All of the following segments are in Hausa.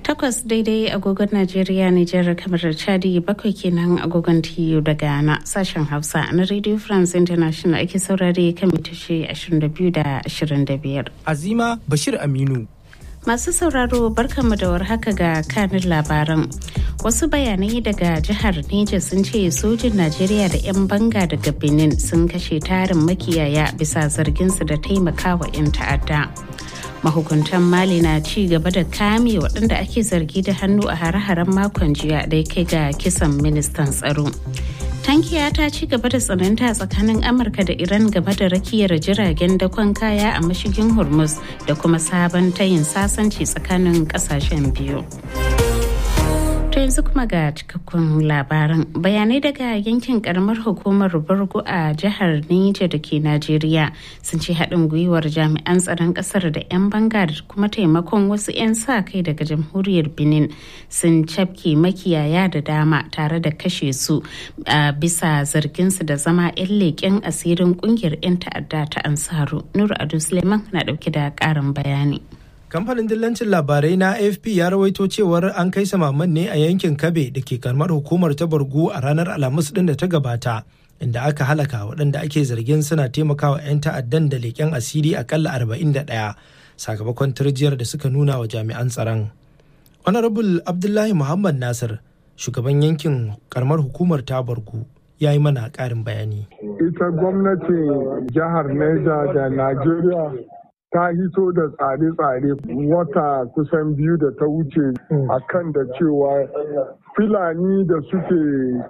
takwas daidai agogon najeriya nijar kamar da chadi bakwai kenan agogon tiyo da ghana sashen hausa na radio france international ake saurare kan mitashe 22 da 25 azima bashir aminu Masu sauraro barkanmu da warhaka ga kanin labaran. Wasu bayanai daga jihar Neja sun ce sojin Najeriya da 'yan banga daga Benin sun kashe tarin makiyaya bisa zarginsu da taimakawa 'yan ta'adda. Mahukuntan Mali na ci gaba da kame waɗanda ake zargi da hannu a hare-haren makon jiya da ya kai ga kisan ministan tsaro. tankiya ta ci gaba da tsananta tsakanin amurka da iran game da rakiyar jiragen dakon kaya a mashigin hormuz da kuma sabon tayin sasanci tsakanin kasashen biyu to yanzu kuma ga cikakkun labaran bayanai daga yankin karamar hukumar burgu a jihar Niger da ke Najeriya sun ce haɗin gwiwar jami'an tsaron ƙasar da 'yan banga da kuma taimakon wasu 'yan sa kai daga jamhuriyar Benin sun cafke makiyaya da dama tare da kashe su a bisa zarginsu da zama 'yan leƙen asirin ƙungiyar 'yan ta'adda ta Ansaru. Nur Adu Suleiman na ɗauke da ƙarin bayani. kamfanin dillancin labarai na afp ya rawaito cewar an kai samaman ne a yankin kabe da ke karamar hukumar ta bargu a ranar alhamis din da ta gabata inda aka halaka waɗanda ake zargin suna taimakawa 'yan ta'addan da leƙen asiri akalla 41 sakamakon turjiyar da suka nuna wa jami'an tsaron honorable abdullahi muhammad nasir shugaban yankin karamar hukumar ta bargu ya yi mana ƙarin bayani ita gwamnatin jihar neja da najeriya ta hito da tsare-tsare wata kusan biyu da ta wuce a kan da cewa filani da suke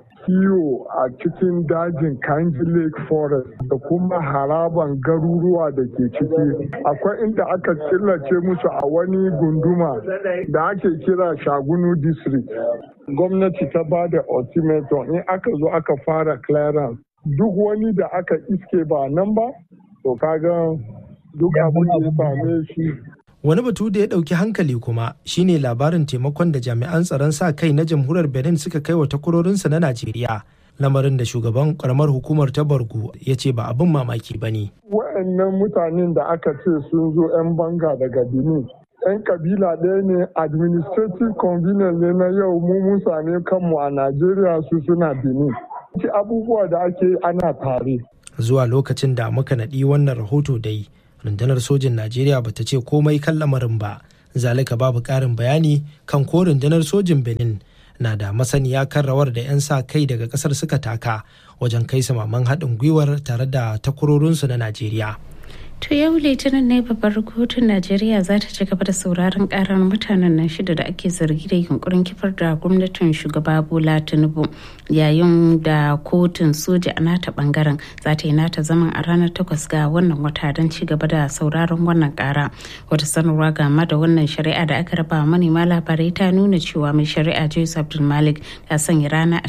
kiwo a cikin dajin kanji lake forest da kuma haraban garuruwa da ke ciki akwai inda aka killace musu a wani gunduma da ake kira shagunu district gwamnati ta ba da ultimatum in aka zo aka fara clearance duk wani da aka iske ba nan ba to kaga duk abin da ya same shi. Wani batu da ya ɗauki hankali kuma shine labarin taimakon da jami'an tsaron sa kai na jamhuriyar Benin suka kai wa takwarorinsa na Najeriya. Lamarin da shugaban karamar hukumar ta Bargu ya ce ba abin mamaki ba ne. Wa'annan mutanen da aka ce sun zo 'yan banga daga Benin 'yan kabila ɗaya ne administrative convenience ne na yau mu mun same kanmu a Najeriya su suna Benin. abubuwa da ake ana tare. Zuwa lokacin da muka naɗi wannan rahoto dai rundunar sojin najeriya bata ce komai kan lamarin ba zalika babu ƙarin bayani kan ko rundunar sojin benin na da masaniya kan rawar da 'yan sa kai daga ƙasar suka taka wajen kai samaman haɗin gwiwar tare da takwarorinsu na najeriya To yau litinin ne babbar kotun Najeriya za ta ci gaba da sauraron karar mutanen nan shida da ake zargi da yunkurin kifar da gwamnatin shugaba Bola Tinubu yayin da kotun soja a nata bangaren za ta yi nata zaman a ranar takwas ga wannan wata don ci gaba da sauraron wannan kara. Wata sanarwa game da wannan shari'a da aka raba manema labarai ta nuna cewa mai shari'a Jais Abdul Malik ta sanya rana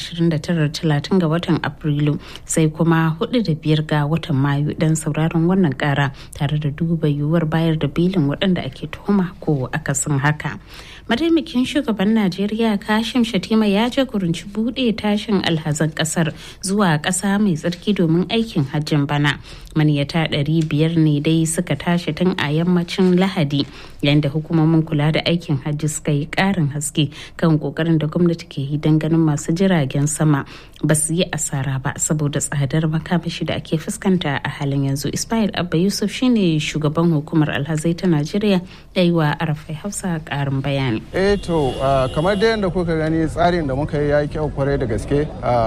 29-30 ga watan Afrilu sai kuma 4 da biyar ga watan Mayu don sauraron wannan kara. tare da duba yiwuwar bayar da belin waɗanda ake tuhuma ko akasin haka. mataimakin shugaban najeriya kashim shatima ya jagoranci buɗe tashin alhazan ƙasar zuwa ƙasa mai tsarki domin aikin hajjin bana maniyata ɗari biyar ne dai suka tashi tun a yammacin lahadi yadda hukumomin kula da aikin hajji suka yi ƙarin haske kan ƙoƙarin da gwamnati ke yi don ganin masu jiragen sama ba su yi asara ba saboda tsadar makamashi da ake fuskanta a halin yanzu ismail abba yusuf shine shugaban hukumar alhazai ta najeriya da yi wa arafai hausa ƙarin bayani eh to kamar da yadda kuka gani tsarin da muka yi ya yi kyau kwarai da gaske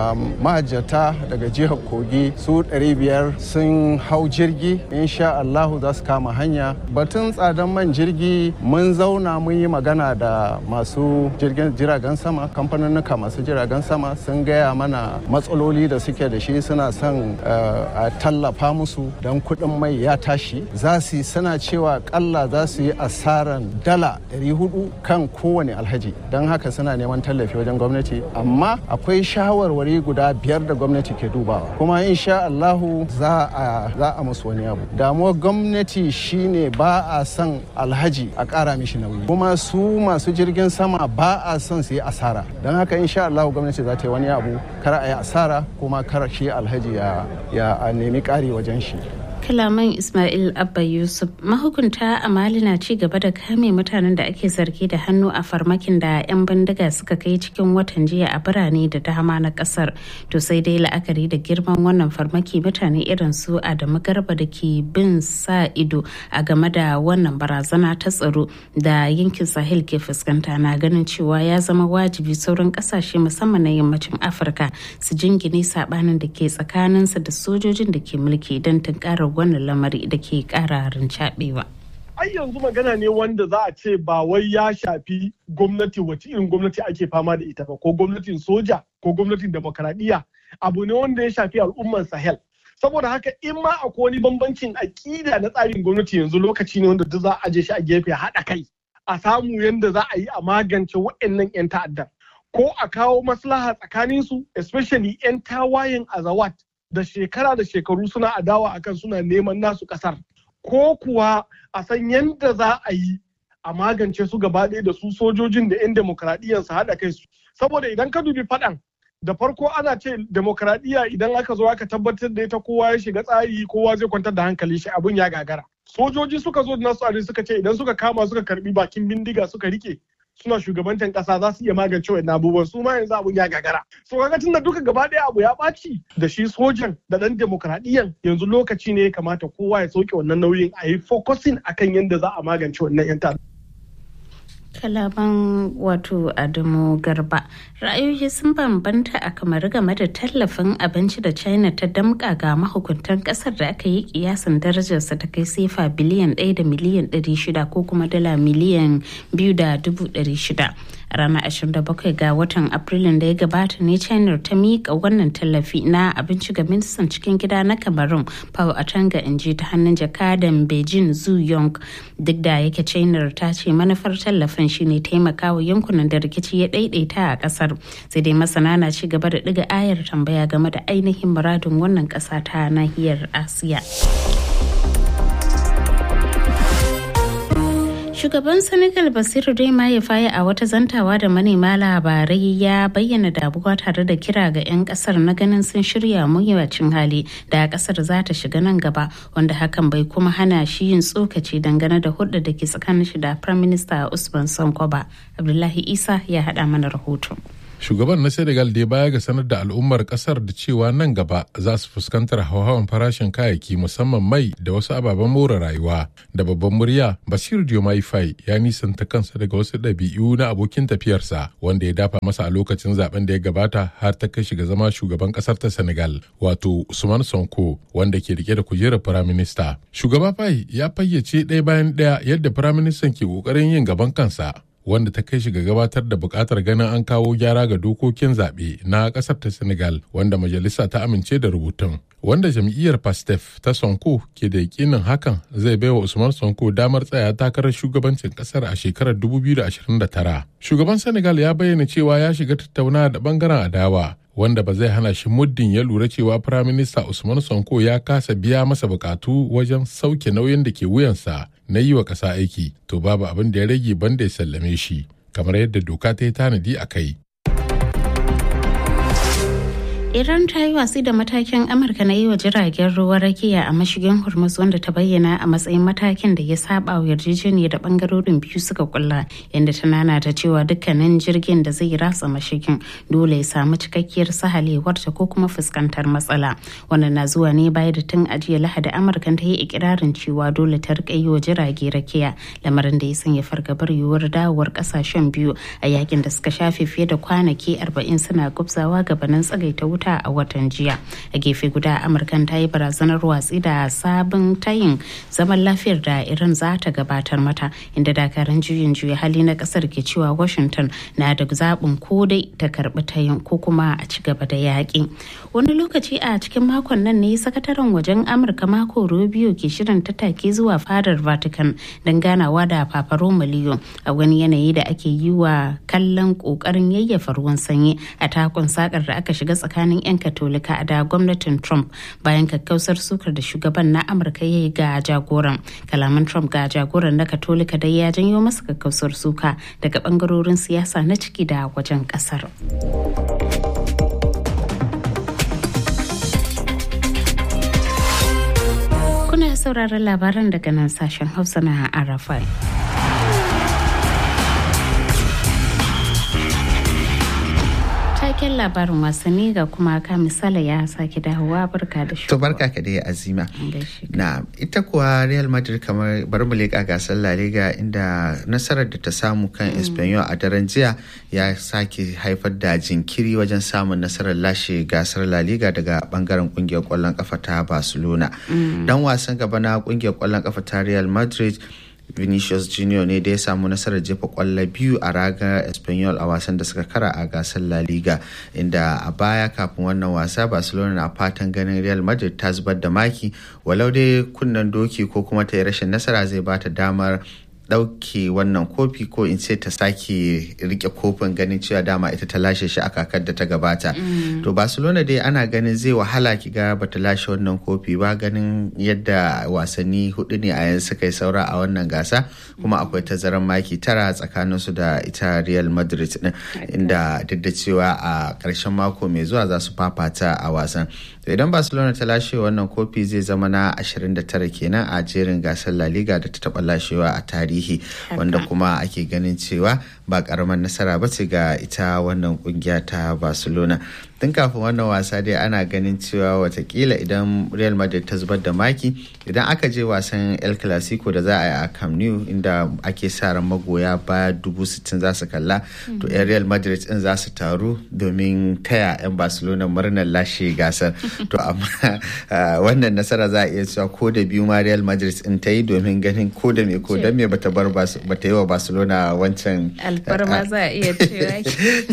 mahajjata daga jihar kogi su 500 sun hau jirgi insha allahu za su kama hanya batun tsadan man jirgi mun zauna mun yi magana da masu jiragen sama kamfaninnuka masu jiragen sama sun gaya mana matsaloli da suke da shi suna son a tallafa musu don kuɗin mai ya tashi za su suna cewa kalla za su yi asaran dala 400 kan kowane alhaji don haka suna neman tallafi wajen gwamnati amma akwai shawarwari guda biyar da gwamnati ke dubawa kuma insha Allahu za a za a musu wani abu damuwar gwamnati shine ba a son alhaji a ƙara mishi nauyi kuma su masu jirgin sama ba a son su yi asara don haka insha Allahu gwamnati za ta yi wani abu kar a yi asara kuma kar shi alhaji ya, ya nemi ƙari wajen shi kalaman Ismail Abba Yusuf mahukunta a Mali na ci gaba da kame mutanen da ake zargi da hannu a farmakin da 'yan bindiga suka kai cikin watan jiya a birane da dama na kasar to sai dai la'akari da girman wannan farmaki mutane irin su Adamu Garba da ke bin sa ido a game da wannan barazana ta tsaro da yankin Sahel ke fuskanta na ganin cewa ya zama wajibi sauran kasashe musamman na yammacin Afirka su jingine sabanin da ke tsakaninsa da sojojin da ke mulki don tunkarar wannan lamari da ke kara rincaɓewa. ai yanzu magana ne wanda za a ce ba wai ya shafi gwamnati wace irin gwamnati ake fama da ita ba ko gwamnatin soja ko gwamnatin demokaradiyya abu ne wanda ya shafi al'ummar sahel saboda haka in ma akwai wani bambancin aƙida na tsarin gwamnati yanzu lokaci ne wanda duk za a je shi a gefe haɗa kai a samu yadda za a yi a magance waɗannan 'yan ta'addan ko a kawo maslaha tsakaninsu especially 'yan tawayen azawat da shekara da shekaru suna adawa akan suna neman nasu kasar ko kuwa a san yadda za a yi a magance su gaba ɗaya da su sojojin da 'yan demokradiyyar su haɗa kai su saboda idan ka dubi faɗan da farko ana ce demokradiyya idan aka zo aka tabbatar da ita kowa ya shiga tsari kowa zai kwantar da hankali shi abun ya gagara sojoji suka zo da nasu tsari suka ce idan suka kama suka karbi bakin bindiga suka rike suna shugabantan kasa za su iya magance wannan abubuwan su ma yanzu abun ya gagara so kaga tunda duka gaba ɗaya abu ya ɓaci da shi sojan da ɗan demokradiyyan yanzu lokaci ne ya kamata kowa ya sauke wannan nauyin a yi focusing akan yadda za a magance wannan yan kalaman wato adamu garba ra'ayoyi sun bambanta a kamar game da tallafin abinci da china ta damka ga mahukuntan kasar da aka yi kiyasin darajarsa ta kai sefa biliyan 1 da miliyan 600 ko kuma dala miliyan 2 da 600 a ranar 27 ga watan afrilun da ya gabata ne china ta miƙa wannan tallafi na abinci ga ministan cikin gida na cameroon pao atanga inji ta hannun jakadan beijing zu yong duk da yake china ta ce manufar tallafin shine taimakawa yankunan da rikici ya daidaita a kasar sai dai masana na ci gaba da ɗiga ayar tambaya game da ainihin muradin wannan ƙasa ta nahiyar asiya Shugaban Senegal Basiru Dai ya faye a wata zantawa da manema labarai ya bayyana damuwa tare da kira ga 'yan kasar na ganin sun shirya mawuyacin hali da kasar za ta shiga nan gaba wanda hakan bai kuma hana shi yin tsokaci dangane da hudda da ke tsakanin shi da Prime Minister Usman Sonko ba. Abdullahi Isa ya haɗa mana rahoto. shugaban na senegal dai baya ga sanar da al'ummar kasar da cewa nan gaba za su fuskantar hauhawan farashin kayayyaki musamman mai da wasu ababen more rayuwa da babban murya bashir diomaye faye ya nisanta kansa daga wasu ɗabi'u na abokin tafiyarsa wanda ya dafa masa a lokacin zaben da ya gabata har ta kai shiga zama shugaban kasar ta senegal wato usman sonko wanda ke rike da kujerar firaminista shugaba faye ya fayyace ɗaya bayan ɗaya yadda firaministan ke ƙoƙarin yin gaban kansa wanda ta kai shi ga gabatar da bukatar ganin an kawo gyara ga dokokin zaɓe na ƙasar ta senegal wanda majalisa ta amince da rubutun wanda jam'iyyar pastef ta sonko ke da yakinin hakan zai baiwa usman sonko damar tsaya takarar shugabancin ƙasar a shekarar 2029 shugaban senegal ya bayyana cewa ya shiga tattaunawa da bangaren adawa wanda ba zai hana shi muddin ya lura cewa firaminista usman sonko ya kasa biya masa bukatu wajen sauke nauyin da ke wuyansa na yi wa ƙasa aiki to babu abin da ya rage banda ya sallame shi kamar yadda doka ta yi tanadi a kai Iran ta yi watsi da matakin Amurka na yi wa jiragen ruwa rakiya a mashigin Hormuz wanda ta bayyana a matsayin matakin da ya saba wa yarjejeniya da bangarorin biyu suka kulla inda ta nana ta cewa dukkanin jirgin da zai ratsa mashigin dole ya samu cikakkiyar sahalewarta ko kuma fuskantar matsala. Wannan na zuwa ne baya da tun ajiya Lahadi Amurka ta yi ikirarin cewa dole ta rika yi wa jirage rakiya lamarin da ya sanya fargabar yiwuwar dawowar kasashen biyu a yakin da suka shafe fiye da kwanaki 40 suna gubzawa gabanin tsagaita wuta wuta a watan jiya a gefe guda amurkan ta yi barazanar watsi da sabon tayin zaman lafiyar da iran za ta gabatar mata inda dakarun juyin juya hali na kasar ke cewa washington na da zaɓin ko dai ta karɓi tayin ko kuma a ci gaba da yaƙi wani lokaci a cikin makon nan ne sakataren wajen amurka mako rubio ke shirin tattaki zuwa fadar vatican don ganawa da papa romaliyo a wani yanayi da ake yi wa kallon ƙoƙarin yayyafa ruwan sanyi a takon sakar da aka shiga tsakanin tsakanin 'yan katolika da gwamnatin trump bayan kakkausar sukar da shugaban na amurka ya yi ga jagoran kalaman trump ga jagoran na katolika dai ya janyo masa kakkausar suka daga bangarorin siyasa na ciki da wajen kasar sauraron labaran daga nan sashen Hausa na Arafai. Taken labarin wasanni ga kuma ka misali ya sake dawowa barka da To barka ka dai azima. Na ita kuwa Real Madrid kamar bari mu leƙa gasar La Liga inda nasarar da ta samu kan Espanyol a daren jiya ya sake haifar da jinkiri wajen samun nasarar lashe gasar La Liga daga bangaren kungiyar kwallon kafa ta Barcelona. Dan wasan gaba na kungiyar kwallon kafa ta Real Madrid Vinicius Junior ne da ya samu nasarar jefa kwallo biyu a raga Espanyol a wasan da suka kara a gasar La Liga inda a baya kafin wannan wasa Barcelona na fatan ganin Real Madrid ta zubar da maki walau dai kunnen doki ko kuma ta yi rashin nasara zai bata damar ɗauke wannan kofi ko in ce ta sake rike kofin ganin cewa dama ita ta lashe shi a kakar da ta gabata to barcelona dai ana ganin zai wahala ki ga bata lashe wannan kofi ba ganin yadda wasanni hudu ne a yanzu suka yi saura a wannan gasa kuma akwai tazaran maki tara tsakanin su da ita real madrid din inda duk da cewa a ƙarshen mako mai zuwa za su fafata a wasan idan barcelona ta lashe wannan kofi zai zama na 29 kenan a jerin gasar la liga da ta taba lashewa a tarihi wanda kuma ake ganin cewa ba karamar nasara ba ce ga ita wannan kungiya ta barcelona tun kafin wannan wasa dai ana ganin cewa watakila idan real madrid ta zubar da maki idan aka je wasan el clasico da za a yi a camp nou inda ake sa ran magoya baya dubu sittin za su kalla to yan real madrid din za su taru domin taya yan barcelona murnar lashe gasar to amma wannan nasara za a iya cewa ko da biyu ma real madrid din ta yi domin ganin ko da me ko da me bata bar bata yi wa barcelona wancan alfarma za a iya cewa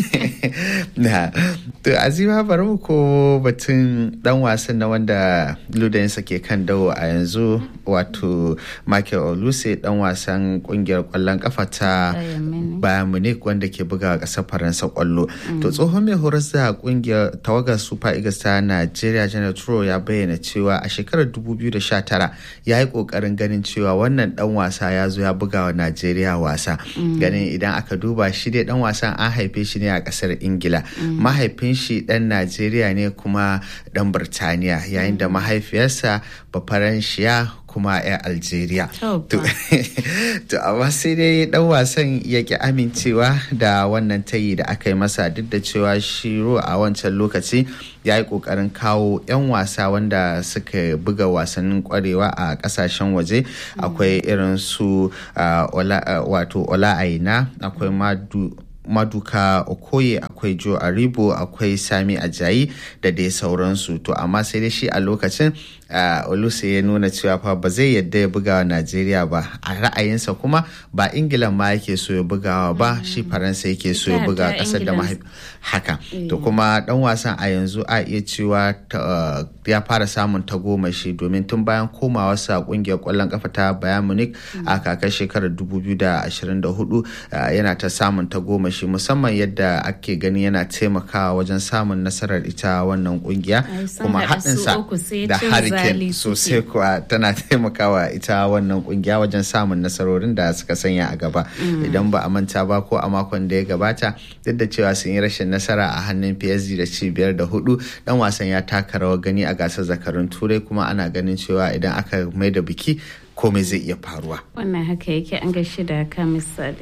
na to azima bari mu ko batun dan wasan na wanda ludayinsa ke kan dawo a yanzu wato michael oluse dan wasan kungiyar kwallon kafa ta bayan munich wanda ke buga kasar faransa kwallo to tsohon mai horas da kungiyar tawagar super eagles ta nigeria janet turo ya bayyana cewa a shekarar 2019 ya yi kokarin ganin cewa wannan dan wasa ya zo ya buga wa nigeria wasa ganin idan aka duba shi dai dan wasan an haife shi ne a kasar ingila mahaifin shi dan najeriya ne kuma dan birtaniya yayin da mahaifiyarsa bafaranshiya kuma 'yan algeria to amma sai dai dan wasan ya ki amincewa da wannan tayi da aka yi masa duk da cewa shiro a wancan lokaci ya yi kokarin kawo 'yan wasa wanda suka buga wasannin kwarewa a kasashen waje akwai irin su wato ola aina akwai madu maduka okoye akwai joe aribo akwai sami ajayi da dai sauransu to amma sai dai shi a lokacin oluse ya nuna cewa fa ba zai yadda ya buga wa najeriya ba a ra'ayinsa kuma ba ingila ma yake so ya bugawa ba shi faransa yake so ya buga kasar da mahaifi haka to kuma dan wasan a yanzu a iya cewa ya fara samun tagomashi domin tun bayan komawarsa kungiyar kwallon kafa ta bayan munich a kakar shekarar 2024 yana ta samun tagomashi musamman yadda ake gani yana taimakawa wajen samun nasarar ita wannan kungiya kuma haɗinsa da hurricane sosai kuwa tana taimakawa ita wannan kungiya wajen samun nasarorin da suka sanya a gaba idan ba a manta ba ko a makon da ya gabata duk da cewa sun yi rashin nasara a hannun PSG da ci biyar da hudu dan wasan ya taka rawar gani a gasar zakarun turai kuma ana ganin cewa idan aka mai da biki komai zai iya faruwa wannan haka yake an gaishe da ka misali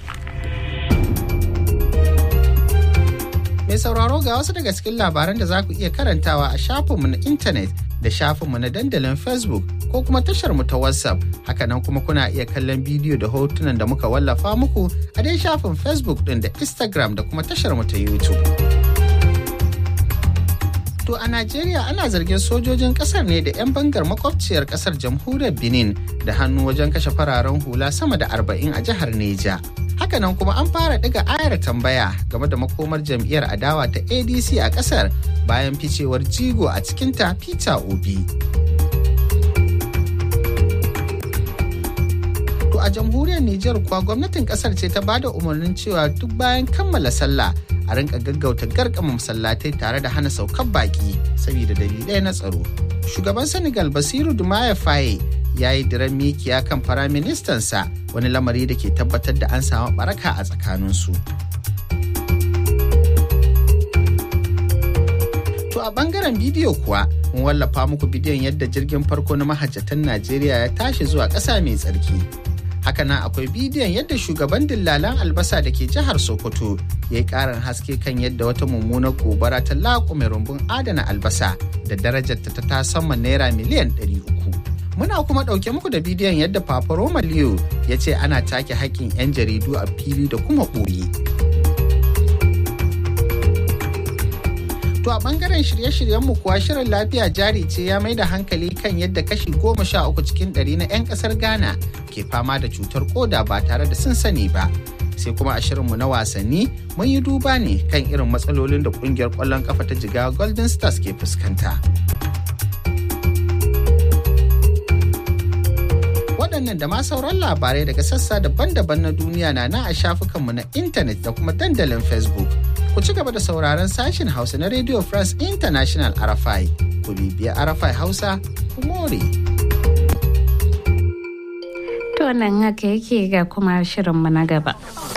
mai sauraro ga wasu daga cikin labaran da za ku iya karantawa a shafinmu na intanet da shafinmu na dandalin facebook ko kuma tashar mu ta whatsapp hakanan kuma kuna iya kallon bidiyo da hotunan da muka wallafa muku a dai shafin facebook din da instagram da kuma tashar mu ta youtube To a Najeriya ana zargin sojojin kasar ne da 'yan bangar makwabciyar kasar jamhuriyar Benin da hannu wajen kashe fararen hula sama da arba'in a jihar Neja. Hakanan kuma an fara ɗiga ayar tambaya game da makomar jam'iyyar adawa ta ADC a kasar bayan ficewar jigo a cikinta Peter Obi. To a jamhuriyar Nijar kuwa gwamnatin kasar ce ta bada umarnin cewa duk bayan kammala sallah a rinka gaggauta garkama masallatai tare da hana saukar baki saboda dalilai na tsaro. Shugaban Senegal Basiru Dumaye Faye ya yi diran mikiya kan firaministansa wani lamari da ke tabbatar da an samu baraka a tsakaninsu. To a bangaren bidiyo kuwa mun wallafa muku bidiyon yadda jirgin farko na mahajjatan Najeriya ya tashi zuwa ƙasa mai tsarki. Hakanan akwai bidiyon yadda shugaban dillalan albasa da ke jihar Sokoto ya yi ƙarin haske kan yadda wata mummunar gobara ta laƙume rumbun adana albasa da darajarta ta tasamman naira miliyan 300. Muna kuma ɗauke muku da bidiyon yadda Papa Roma Leo ya ce ana take haƙƙin 'yan jaridu a fili da kuma ɓoye. To a bangaren shirye-shiryenmu kuwa shirin lafiya jari ce ya mai da hankali kan yadda kashi goma sha uku cikin ɗari na 'yan ƙasar Ghana ke fama da cutar koda ba tare da sun sani ba. Sai kuma a shirinmu na wasanni mun yi duba ne kan irin matsalolin da ƙungiyar ƙwallon kafa ta jiga Golden Stars ke fuskanta. Waɗannan da ma sauran labarai daga sassa daban-daban na duniya na na a shafukanmu na intanet da kuma dandalin Facebook. ku ci gaba da sauraron sashen Hausa na Radio France International RFI. Ku bibiya RFI Hausa, ku more. To nan haka yake ga kuma shirinmu na gaba.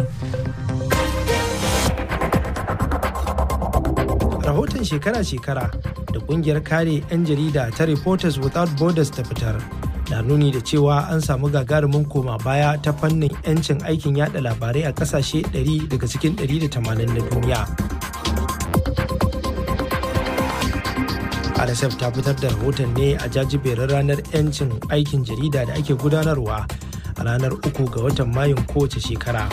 Rahoton shekara-shekara da kungiyar kare 'yan jarida ta Reporters Without Borders ta fitar. na nuni da cewa an samu gagarumin koma baya ta fannin 'yancin aikin yada labarai a kasashe 100 daga cikin 180 na duniya. RSF ta fitar da rahoton ne a jajiberin ranar 'yancin aikin jarida da ake gudanarwa a ranar uku ga watan mayun kowace shekara.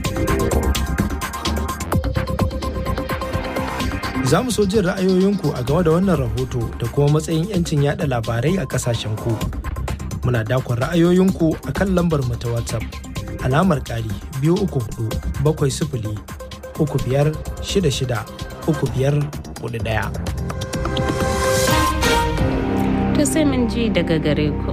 Za mu so jin ra'ayoyinku a game da wannan rahoto da kuma matsayin 'yancin yada labarai a kasashen ku. muna dakon ra'ayoyinku a kan lambar mu ta whatsapp alamar ƙari biyu uku hudu bakwai sifili uku biyar shida shida uku biyar hudu ɗaya. To sai mun ji daga gare ku.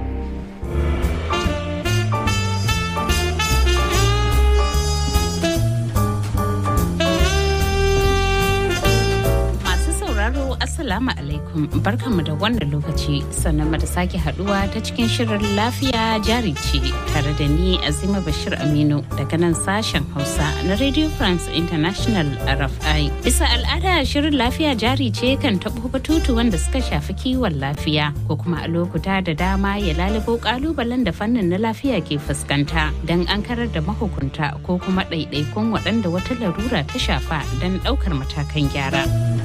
Assalamu alaikum barkanmu da wannan lokaci sannan da sake haduwa ta cikin shirin lafiya jari ce tare da ni Azima Bashir Aminu daga nan sashen Hausa na Radio France International RFI. Bisa al'ada shirin lafiya jari ce kan taɓo batutu wanda suka shafi kiwon lafiya ko kuma a lokuta da dama ya lalubo kalubalen da fannin na lafiya ke fuskanta don an karar da mahukunta ko kuma ɗaiɗaikun waɗanda wata larura ta shafa don ɗaukar matakan gyara.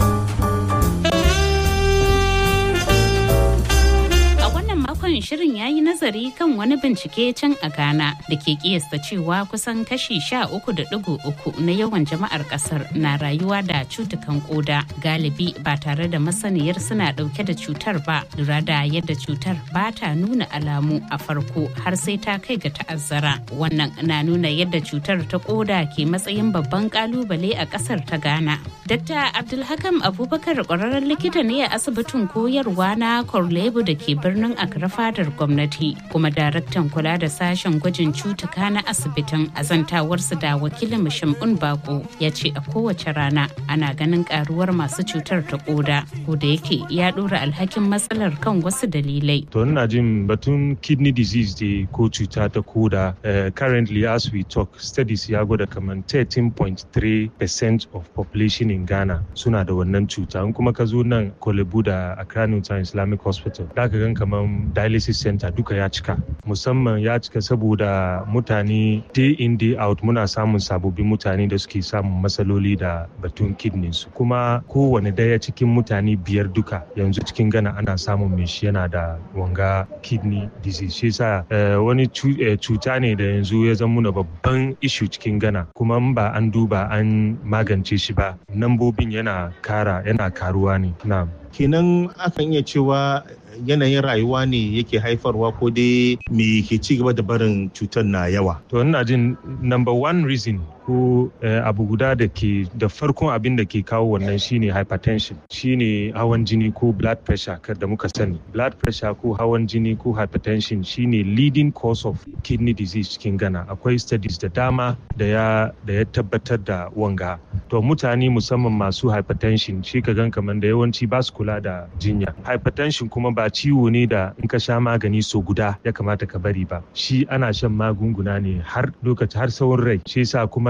makon shirin ya yi nazari kan wani bincike can a Ghana da ke kiyasta cewa kusan kashi sha uku da digo uku na yawan jama'ar kasar na rayuwa da cutukan koda galibi ba tare da masaniyar suna dauke da cutar ba lura da yadda cutar ba ta nuna alamu a farko har sai ta kai ga ta'azzara wannan na nuna yadda cutar ta koda ke matsayin babban kalubale a kasar ta Ghana. Dr. Abdulhakam Abubakar kwararren likita ne a asibitin koyarwa na Korlebu da ke birnin Accra fadar gwamnati kuma daraktan kula da sashen gwajin cutuka na asibitin azantawarsu da wakilin mushimun bako ya ce a kowace rana ana ganin karuwar masu cutar ta koda ko da yake ya dora alhakin matsalar kan wasu dalilai to ina jin batun kidney disease da ko cuta ta koda uh, currently as we talk studies ya gwada kamar 13.3% of population in ghana suna da wannan cuta in kuma ka zo nan kolebu da accra newtown islamic hospital da ka gan kamar dialysis center duka ya cika musamman ya cika saboda mutane day in day out muna samun sababbin mutane da suke samun matsaloli da batun kidney su kuma kowane daya cikin mutane biyar duka yanzu cikin gana ana samun mai shi yana da wanga kidney disease shi yasa wani cuta ne da yanzu ya zama muna babban issue cikin gana kuma ba an duba an magance shi ba nambobin yana kara yana karuwa ne na kenan akan iya cewa yanayin rayuwa ne yake haifarwa ko dai me ke ci gaba da barin cutar na yawa to ina jin number one reason ko abu guda da ke da farkon abin da ke kawo wannan shine hypertension shine hawan jini ko blood pressure kar da muka sani blood pressure ko hawan jini ko hypertension shine leading cause of kidney disease cikin gana akwai studies da dama da ya da ya tabbatar da wanga to mutane musamman masu hypertension shi ka gan kamar da yawanci ba su kula da jinya hypertension kuma ba ciwo ne da in ka sha magani so guda ya kamata ka bari ba shi ana shan magunguna ne har lokaci har tsawon rai shi yasa kuma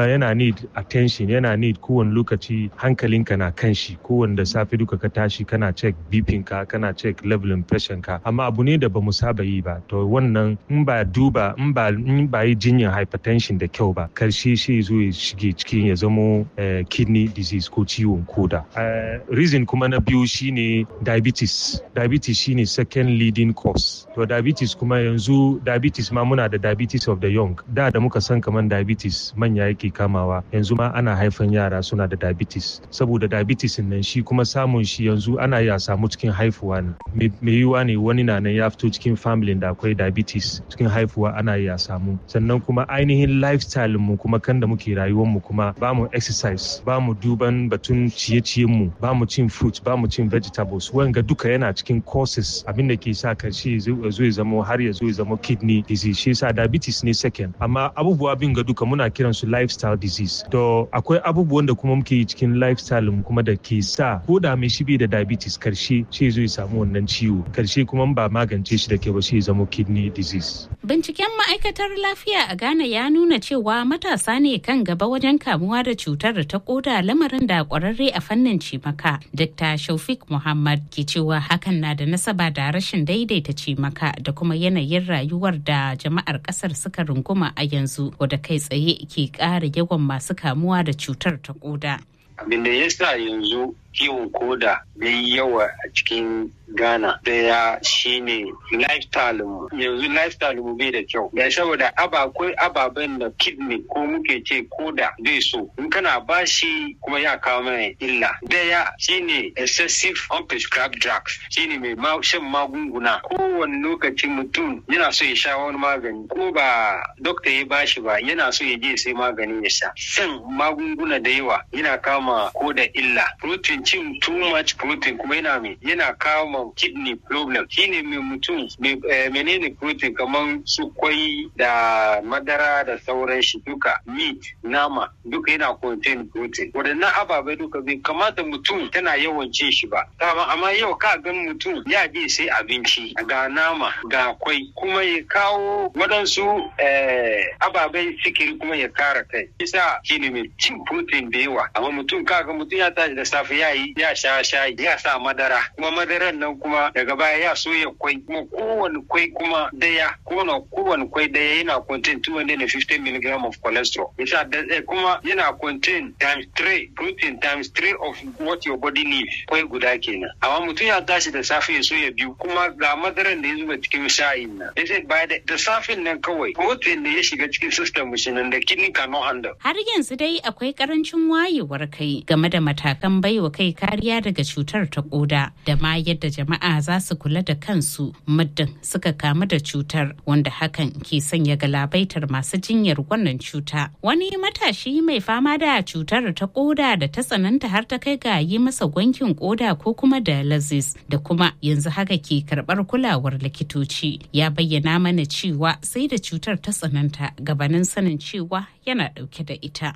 kuma yana need attention yana need kowane lokaci hankalinka na kan shi kowane da safe duka ka tashi kana check bipin ka kana check levelin pressure ka amma abu ne da bamu saba yi ba to wannan in ba duba in ba in ba yi jinyar hypertension da kyau ba karshe shi zo ya shige cikin ya zamo kidney disease ko ciwon koda reason kuma na biyu shine diabetes diabetes shine second leading cause to diabetes kuma yanzu diabetes ma muna da diabetes of the young da da muka san kamar diabetes manya yake kamawa yanzu ma ana haifan yara suna da diabetes saboda diabetes nan shi kuma samun shi yanzu ana iya samu cikin haifuwa ne mai yiwuwa ne wani na nan ya fito cikin family da akwai diabetes cikin haifuwa ana iya samu sannan kuma ainihin lifestyle mu kuma kan da muke rayuwar mu kuma ba mu exercise ba mu duban batun ciye-ciyen mu ba mu cin fruit ba mu cin vegetables wanga duka yana cikin causes abin da ke sa karshe zo ya zama har ya zo ya zama kidney disease shi yasa diabetes ne second amma abubuwa bin ga duka muna kiran su lifestyle disease to akwai abubuwan da kuma muke yi cikin lifestyle mu kuma da ke sa ko da mai shi bai da diabetes karshe shi zo ya samu wannan ciwo karshe kuma ba magance shi da ke ba shi ya zama kidney disease binciken ma'aikatar lafiya a Ghana ya nuna cewa matasa ne kan gaba wajen kamuwa da cutar da ta koda lamarin da kwararre a fannin cimaka Dr. Shaufik Muhammad ke cewa hakan na da nasaba da rashin daidaita cimaka da kuma yanayin rayuwar da jama'ar kasar suka runguma a yanzu wadda kai tsaye ke ƙara yawan masu kamuwa da cutar ta koda. Abin da ya sa yanzu kiwon koda ya yi yawa a cikin Ghana daya shine lifestyle mu yanzu lifestyle mu bai da kyau ya saboda akwai ababen da kidney ko muke ce koda zai so in kana bashi kuma ya kawo mana illa daya shine excessive unprescribed drugs shine mai shan magunguna kowane lokaci mutum yana so ya sha wani magani ko ba dokta ya bashi ba yana so ya je sai magani ya sha shan magunguna da yawa yana kama koda illa protein cin too much protein kuma yana mai yana kawo ma kidney problem shine mai mutum menene protein kamar su kwai da madara da sauran shi duka meat nama duka yana contain protein waɗannan ababai duka bai kamata mutum tana yawan cin shi ba amma yau ka gan mutum ya je sai abinci ga nama ga kwai kuma ya kawo waɗansu ababai sikiri kuma ya kara kai isa shine mai cin protein da yawa amma mutum kaga mutum ya tashi da safe ya yi ya sha shayi ya sa madara kuma madaran nan kuma daga baya ya soya kwai kuma kowane kwai kuma daya kuma kowane kwai daya yana contain 250 mg of cholesterol isa kuma yana contain times 3 protein times 3 of what your body needs kwai guda kenan amma mutum ya tashi da safe ya soya biyu kuma ga madaran da ya zuba cikin shayin nan yace ba da safin nan kawai protein da ya shiga cikin system mu nan da kidney cannot handle har yanzu dai akwai karancin wayewar kai game da matakan baiwa kai kariya daga cutar ta koda da ma yadda jama'a za su kula da kansu muddin suka kamu da cutar wanda hakan ke sanya galabaitar masu jinyar wannan cuta wani matashi mai fama da cutar ta koda da ta tsananta har ta kai ga yi masa gwankin koda ko kuma dialysis da kuma yanzu haka ke karbar kulawar likitoci ya bayyana mana cewa sai da cutar ta tsananta gabanin sanin cewa yana dauke da ita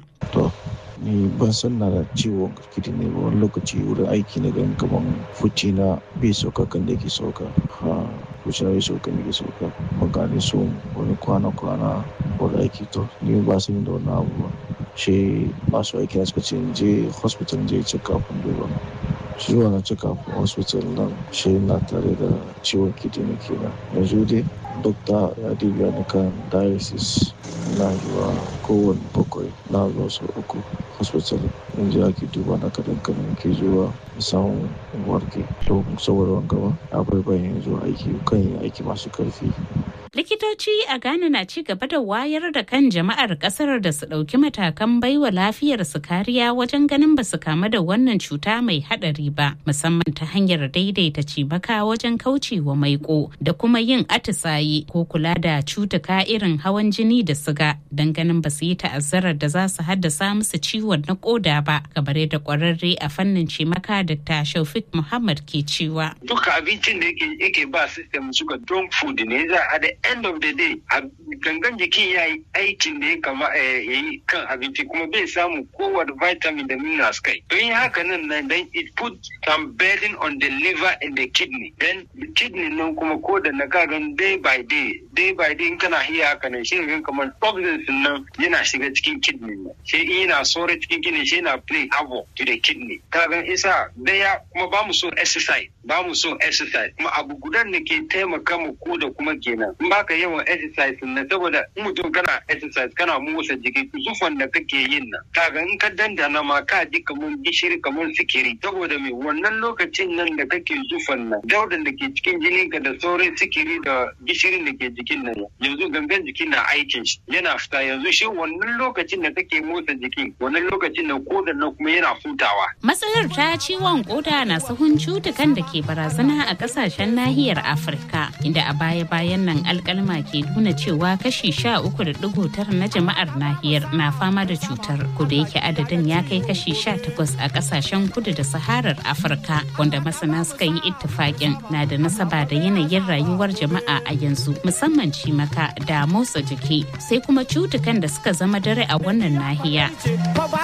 ni ban san na da ciwon kirkiti ne ba wani lokaci wurin aiki na gan kaman fuci na bai sauka kan da ke sauka ha fuci na bai sauka da ke sauka magani so wani kwana-kwana wani aiki to ni ba su da wani abu ba shi masu aiki na suka ce je hospital je check up duba shi wannan check up hospital nan shi na tare da ciwon kidney kenan yanzu dai dokta ya dubiya ni kan dialysis na zuwa kowane bakwai na zuwa sau uku hospital yanzu ake duba na kadan kadan ke zuwa samun warke to saboda wanga ba akwai bayan zuwa aiki kan yin aiki masu karfi likitoci a ghana na ci gaba da wayar da kan jama'ar kasar da su ɗauki matakan baiwa lafiyar su kariya wajen ganin ba su kamu da wannan cuta mai haɗari ba musamman ta hanyar daidaita cimaka wajen kaucewa maiko da kuma yin atisaye ko kula da cutuka irin hawan jini da siga don ganin ba su yi ta'azzarar da za su haddasa musu ciwon na koda ba kamar yadda kwararre a fannin cimaka dr shaufik muhammad ke cewa duka abincin da yake ba system suka don food ne za a end of the day gangan jikin ya yi aikin da ya kama ya yi kan abinci kuma bai samu kowane vitamin da minerals kai don yi haka nan nan then it put some burden on the liver and the kidney then kidney nan kuma ko da na kagan day by day day by day in kana hiya haka nan shi ga kamar toxins nan yana shiga cikin kidney nan shi in yana sore cikin kidney shi yana play havoc to the kidney kagan isa daya kuma ba mu so exercise ba mu so exercise kuma abu gudan da ke taimaka mu ko da kuma kenan in baka yawan exercise na saboda in mutum kana exercise kana motsa jiki zufan da kake yin nan kaga in ka dandana ma ka ji kamar gishiri kamar sikiri saboda me wannan lokacin nan da kake zufan nan daudan da ke cikin jinin ka da sauran sikiri da gishirin da ke jikin nan yanzu gangan jikin na aikin shi yana fita yanzu shi wannan lokacin da kake motsa jiki wannan lokacin da kodan nan kuma yana hutawa matsalar ta ciwon koda na sahun cutukan da ke barazana a kasashen nahiyar afirka inda a baya-bayan nan alkalma ke nuna cewa kashi sha uku da digo tara na jama'ar nahiyar na fama da cutar kuda yake adadin ya kai kashi sha takwas a kasashen kudu da saharar afirka wanda masana suka yi ittifaƙin na da nasaba da yanayin rayuwar jama'a a yanzu musamman cimaka da motsa jiki sai kuma cutukan da suka zama dare a wannan nahiya